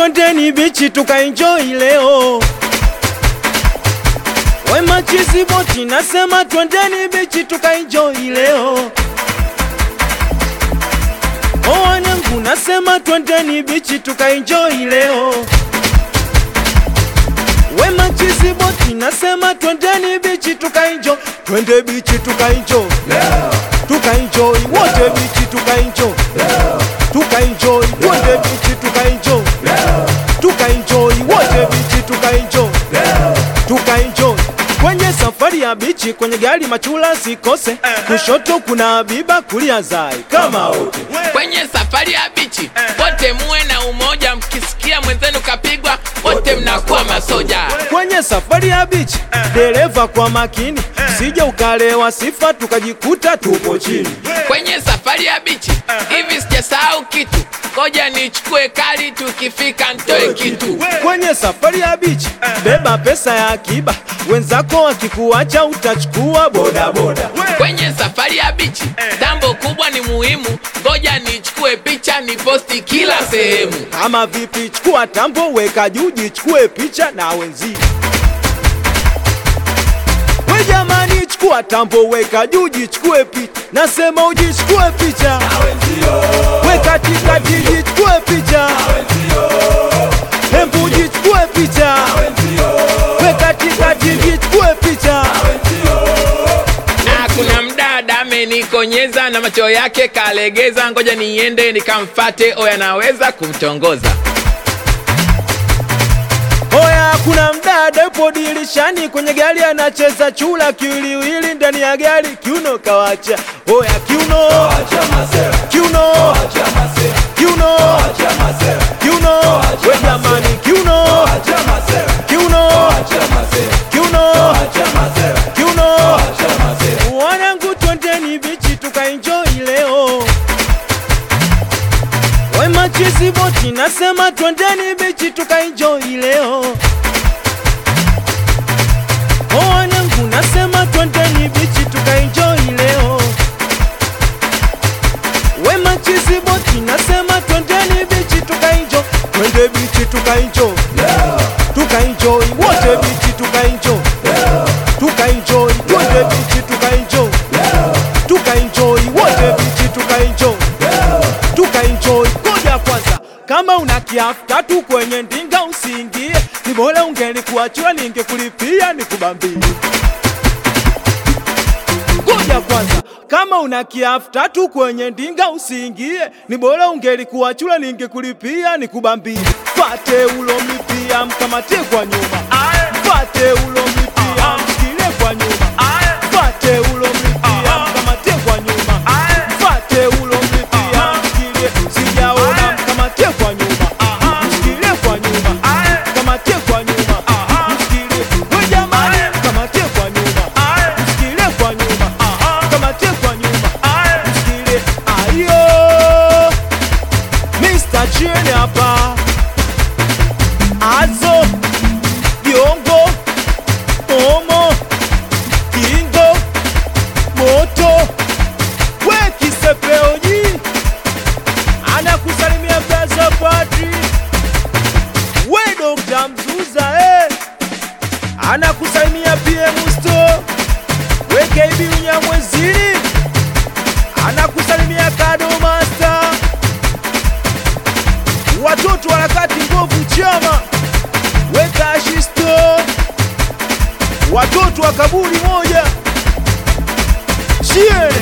twendeni bichi tukaenjoy leo. Wema chizi boti nasema twendeni bichi tukaenjoy leo. O wanangu nasema twendeni bichi tukaenjoy leo. Wema chizi boti nasema twendeni bichi tukaenjoy, twende bichi tukaenjoy tukaenjoy wote bichi tukaenjoy tukaenjoy twende bichi tukaenjoy tukaenjoy wote bichi tukaenjoy tukaenjoy kwenye safari ya bichi kwenye gari machula sikose kushoto kuna Habiba kulia Zai kama wote kwenye safari ya bichi wote muwe na umoja, mkisikia mwenzenu kapigwa wote mnakuwa masoja. kwenye safari ya bichi dereva kwa makini sije ukalewa sifa tukajikuta tupo chini Kwenye safari ya bichi hivi sijasahau kitu, ngoja nichukue kali, tukifika ntoe kitu. kwenye safari ya bichi beba pesa ya akiba wenzako wakikuacha utachukua bodaboda Kwenye safari ya bichi tambo kubwa ni muhimu, ngoja nichukue picha niposti kila sehemu. kama vipi chukua tambo weka juu jichukue picha na wenzio we jamani chukua tambo weka juu jichukue picha nasema ujichukue picha we katikati jichukue picha hembu jichukue picha we katikati jichukue picha Na kuna mdada amenikonyeza na macho yake kalegeza, ngoja niende nikamfate, oya naweza kumtongoza. Oya, kuna mdada yupo dirishani kwenye gari anacheza chula kiwiliwili ndani ya gari, kiuno kawacha. Oya, kiuno kiuno kiuno kiuno, we jamani, kiuno kiuno kiuno kiuno. Wanangu, twendeni bichi tukaenjoy leo. Wema chizi boti nasema twendeni bichi tukaenjoy leo. O wanangu nasema twendeni bichi tukaenjoy leo. Wema chizi boti nasema twendeni bichi tukaenjoy, twende bichi tukaenjoy, tukaenjoy wote bichi tukaenjoy, tukaenjoy twende bichi tukaenjoy, tukaenjoy wote bichi tukaenjoy tukaenjoy. Ngoja kwanza, kama una kiafu tatu kwenye ndinga usiingie, ni bora ungelikuachia ningekulipia nikubambie. Ngoja kwanza, kama una kiafu tatu kwenye ndinga usiingie, ni bora ungelikuachia ningekulipia nikubambie. Fate ulomlipia mkamate kwa nyuma, fate ulomlipia mshikilie kwa nyuma, fate ulomlipia mkamate kwa nyuma, fate ulomlipia mshikilie, sijaona mkamate kwa nyuma, mshikilie kwa nyuma, mkamate kwa nyuma, mshikilie, we jamani, mkamate kwa nyuma, mshikilie kwa nyuma, mkamate kwa nyuma, mshikilie, ayo, Mr. Chini hapa, Azo, Diongo, Omo, Kingo, Moto, we Kisepeoji, anakusalimia Plaza Padri, we Dr. Mzuza eh, anakusalimia PM Sto, we KB Unyamwezini, anakusalimia Kado Master, watoto harakati nguvu chama, we Kashisto, watoto wa kaburi moja, chie